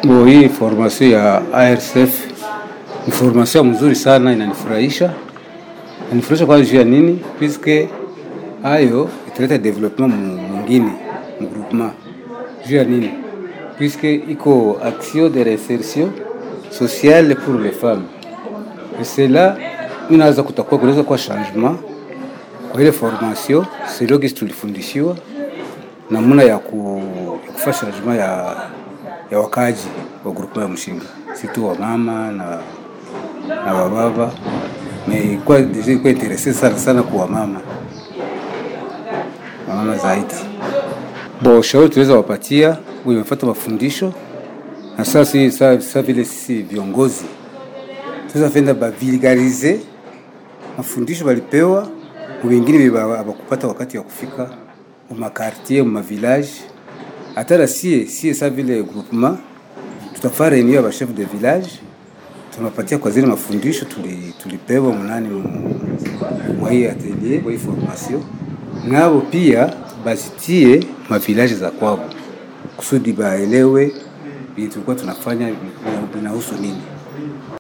Bo, hii formation ya ARCF ni formation mzuri sana, inanifurahisha inanifurahisha kwa juu ya nini? Puisque hayo italeta development mwingine mu groupement. Juu ya nini? Puisque iko action de réinsertion sociale pour les femmes et cela inaweza kutakuwa kunaweza kuwa changement kwa ile formation selon gisi tulifundishiwa namna ya ku- ya kufanya changement ya, ya wakaji wa groupement ya Mshinga, si tu wa mama na na wababa me kwa deja ilikuwa interese sana sana kwa wamama wamama zaidi. Bo, ushauri tuweza wapatia huyu wamefuata mafundisho na sasa si sa, sa vile sisi viongozi sasa fenda bavulgarize mafundisho walipewa wengine abakupata wakati wa kufika mu makartier mu mavillage hata na sie sie sa vile groupement tutafaa reunion ya bachef de village tunapatia kwa zile mafundisho tuli- tulipewa mnani mu- mwa hii atelier mwa hii formation, nabo pia bazitie mavilaji za kwao kusudi baelewe vitu tulikuwa tunafanya vinahusu nini.